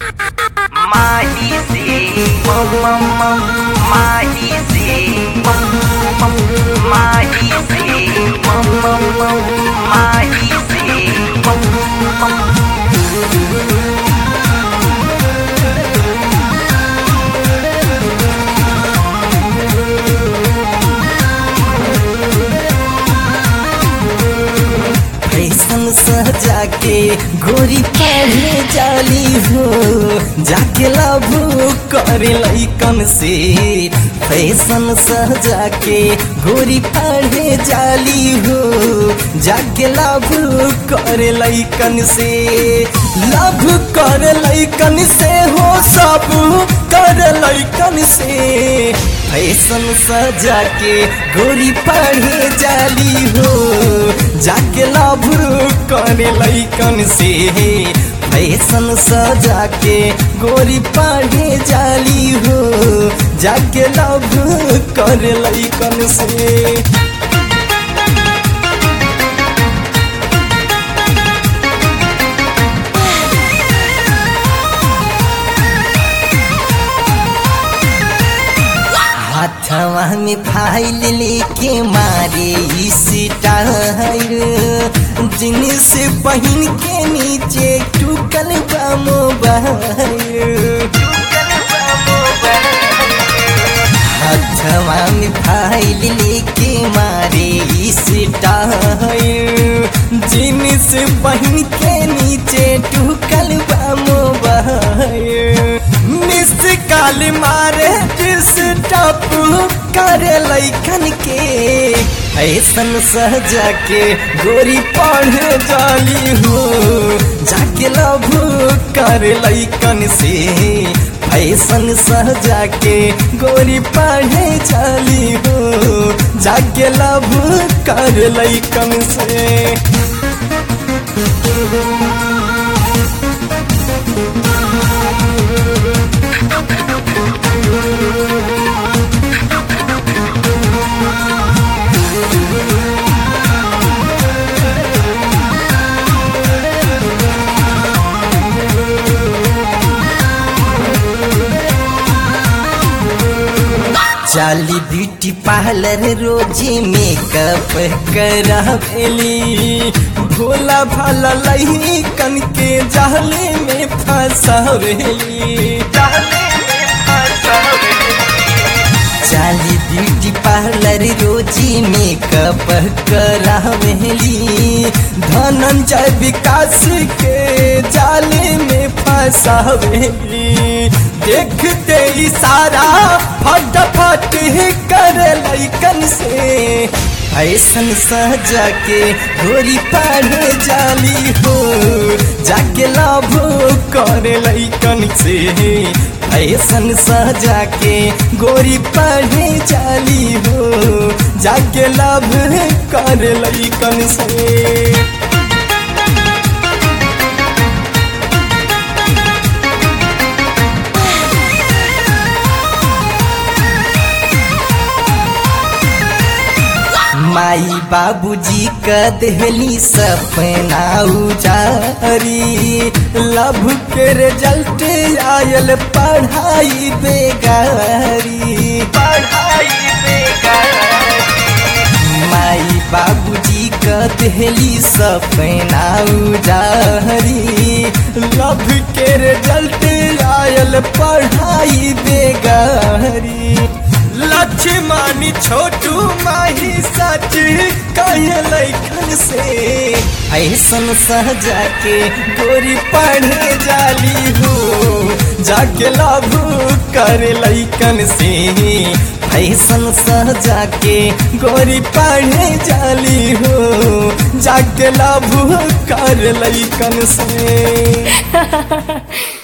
Mahisi, mom mom mom, Mahisi, mom mom, Mahisi, mom mom mom, Mahisi, mom mom. Fashion सजा के गोरी पढ़े जाली हो जाके लाभू करे लैकन से फैशन सजा के गोरी पढ़े जाली हो जाके लाभू करे लैकन से लाभ करे लैकन से हो सब करे लैकन से फैशन सजा के गोरी पढ़े जाली हो जाके लाभ करे लैकन से फैशन सजा के गोरी पढ़े जाली हो जाके लाभ करे लैकन से हाथवा में फाइल लेके मारे स्टाइल जींस पहन के नीचे टूकल बा मोबाइल हाथवा में फाइल लेके मारे स्टाइल जींस पहन के नीचे टूकल बा मोबाइल मिस काल मारे डिस्टर्ब करे लैकन के ऐसन सहजा के गोरी पढ़े जाली हो जाके लभ करे लैकन से फैशन सहजा के गोरी पढ़े जाली हो जाके लभ कर लैकन से चाली ब्यूटी पार्लर रोजे मेकअप करावेली भोला भाला लही कन के जाले में फंसावेली चाली ब्यूटी पार्लर रोजी मेकअप करावेली धनंजय विकास के जाले में फंसावेली देखते ही सारा फटाफट कर लैकन से ऐसन सजा के गोरी पढ़े जाली हो जाके लाभ करे लैकन से ऐसन सजा के गोरी पढ़े जाली हो जाके लाभ कर लैकन से माई बाबूजी का देहली सपना उजारी लभ के रिजल्ट आयल पढ़ाई बेगारी पढ़ाई बेकार माई बाबूजी का देहली सपना उजारी लभ के रिजल्ट आयल पढ़ाई बेगारी लक्ष्मणी छोटू माही सच कहे लैखन से ऐसन सहजा के गोरी पढ़े जाली हो जाके लाभ करे लैकन से ऐसन सहजा के गोरी पढ़े जाली हो जाके लाभ कर लैकन से